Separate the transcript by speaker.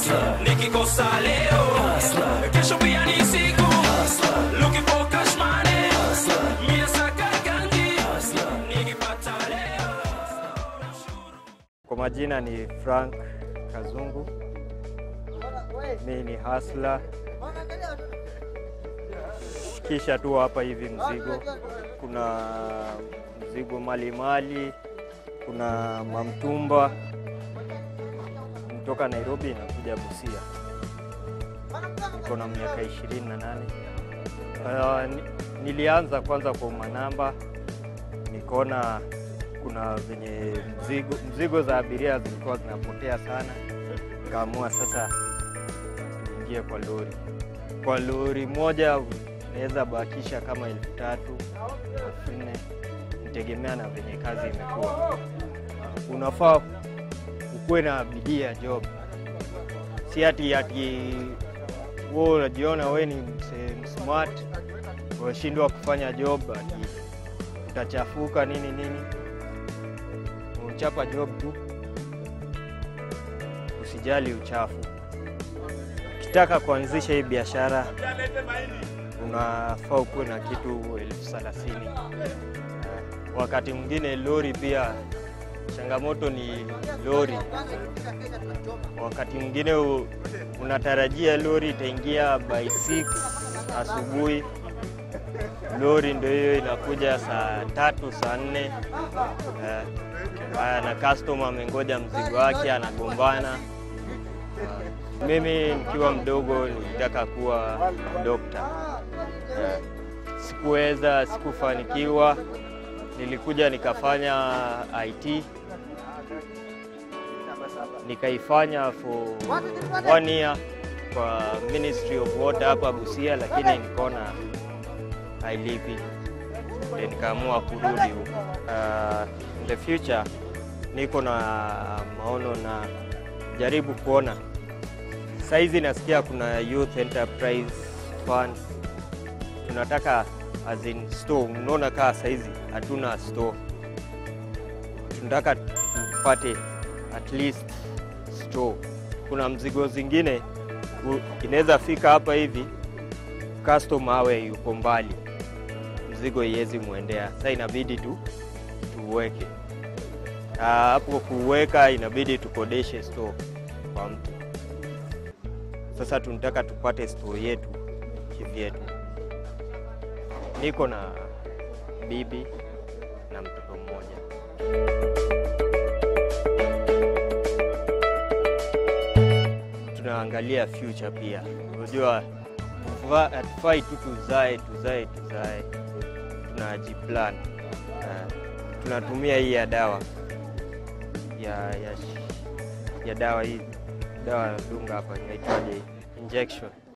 Speaker 1: nikikosa leo kesho pia ni siku looking for cash money mie saka ganji nikipata leo
Speaker 2: Kwa majina ni Frank Kazungu, mi ni hasla. Kisha tu hapa hivi mzigo, kuna mzigo malimali, kuna mamtumba kutoka Nairobi inakuja Busia. Niko na miaka ishirini na nane. Uh, ni- nilianza kwanza kwa manamba, nikaona kuna venye mzigo, mzigo za abiria zilikuwa zinapotea sana, nikaamua sasa niingie kwa lori. Kwa lori moja naweza bakisha kama elfu tatu elfu nne nitegemea na venye kazi imekuwa. Unafaa ukuwe na bidii ya job, si ati ati wewe unajiona wewe ni mse- smart unashindwa kufanya job ati utachafuka nini nini unachapa job tu, usijali uchafu. Ukitaka kuanzisha hii biashara unafaa ukuwe na kitu elfu thelathini. Eh, Wakati mwingine lori pia changamoto ni lori. Wakati mwingine u- unatarajia lori itaingia by 6 asubuhi, lori ndio hiyo inakuja saa tatu saa nne eh, Haya, na customer amengoja mzigo wake anagombana. Ah, Mimi nikiwa mdogo nilitaka kuwa dokta, Eh, sikuweza, sikufanikiwa. Nilikuja nikafanya IT, nikaifanya for one year kwa Ministry of Water hapa Busia, lakini nikaona hailipi, ndio nikaamua kurudi huko. Uh, in the future niko na maono na jaribu kuona saizi, nasikia kuna Youth Enterprise Fund tunataka as in store. Unaona kaa saizi hatuna store, tunataka tupate at least store. Kuna mzigo zingine u- inaweza fika hapa hivi, customer awe yuko mbali, mzigo iwezi mwendea, sasa inabidi tu tuweke Ah, hapo kuweka inabidi tukodeshe store kwa mtu. Sasa tunataka tupate store yetu kivyetu. Niko na bibi na mtoto mmoja. Tunaangalia future pia, unajua tufa- hatufai tu tuzae tuzae tuzae, tunajiplan. Uh, tunatumia hii ya dawa ya, ya, ya dawa hii dawa ya dunga hapa inaitwaje, injection